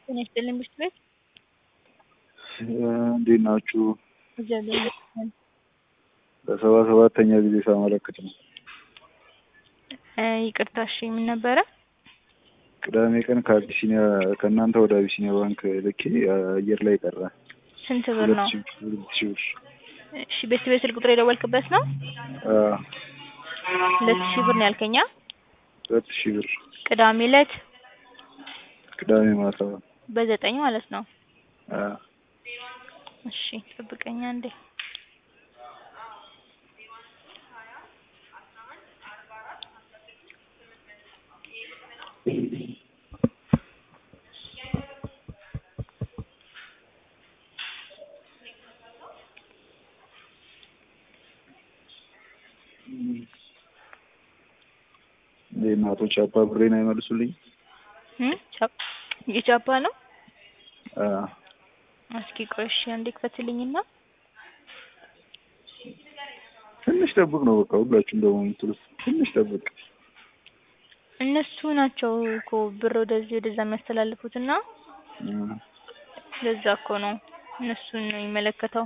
ጤና ይስጥልኝ ብርድ ቤት እንዴት ናችሁ? እግዚአብሔር ይመስገን። ለሰባ ሰባተኛ ጊዜ ሳመለክት ነው። እ ይቅርታ እሺ ምን ነበረ? ቅዳሜ ቀን ከአቢሲኒያ ከእናንተ ወደ አቢሲኒያ ባንክ ልኬ አየር ላይ ቀረ። ስንት ብር ሁለት ነው? ሺህ ሁለት ሺህ ብር እሺ ቤት ቤት ስልክ ቁጥር የደወልክበት ነው? አ ሁለት ሺህ ብር ነው ያልከኛ? ሁለት ሺህ ብር ቅዳሜ ዕለት ቅዳሜ ማታ በዘጠኝ ማለት ነው። አ እሺ ጠብቀኝ አንዴ። እንዴት ነው አቶ ቻፓ ብሬን አይመልሱልኝ? እም ቻፕ የቻፓ ነው? አ እስኪ ቆይ እሺ አንዴ ክፈትልኝና ትንሽ ጠብቅ ነው በቃ ሁላችሁም ደግሞ የምትሉት ትንሽ ጠብቅ። እነሱ ናቸው እኮ ብር ወደዚህ ወደዛ የሚያስተላልፉት እና አ ለዛ እኮ ነው እነሱን ነው የሚመለከተው።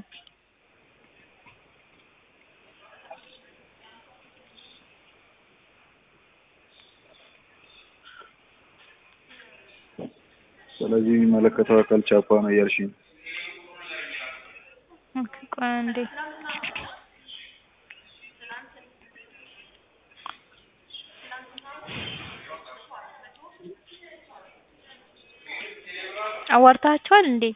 ስለዚህ የሚመለከተው አካል ቻፓ ነው እያልሽኝ ነው? ኦኬ ቆይ አንዴ አዋርታቸዋል እንዴ?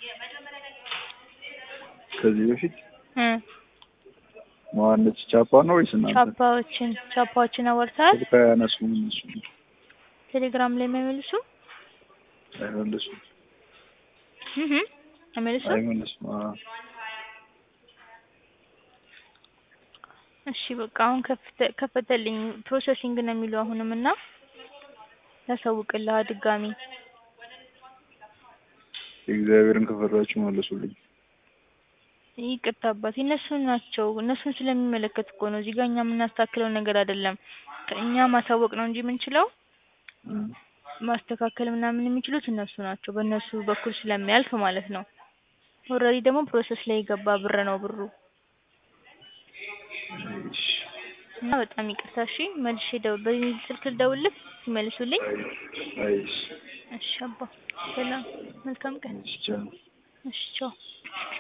ከዚህ በፊት እ ማነች ቻፓ ነው ወይስ እናንተ? ቻፓዎችን ቻፓዎችን አዋርተሃል? ስልክ አያነሱም እነሱ ቴሌግራም ላይ የማይመልሱ አይመልሱም እህ አይመልሱም። አይመልሱም። አ እሺ በቃ አሁን ከፍተ ከፈተልኝ ፕሮሰሲንግ ነው የሚለው አሁንም እና ያሳውቅልሃል ድጋሚ እግዚአብሔርን ከፈራችሁ መልሱልኝ። ይቅርታ አባቴ እነሱ ናቸው እነሱን ስለሚመለከት እኮ ነው እዚህ ጋር እኛ የምናስተካክለው ነገር አይደለም። ከእኛ ማሳወቅ ነው እንጂ የምንችለው እም ማስተካከል ምናምን የሚችሉት እነሱ ናቸው በእነሱ በኩል ስለሚያልፍ ማለት ነው። ኦልሬዲ ደግሞ ፕሮሰስ ላይ የገባ ብር ነው ብሩ እሺ እና በጣም ይቅርታ እሺ መልሼ ደው- በዚህ ስልክ ልደውልልህ ይመልሱልኝ። አይ እሺ እሺ አባ ሰላም መልካም ቀን እሺ ቻው። እሺ ቻው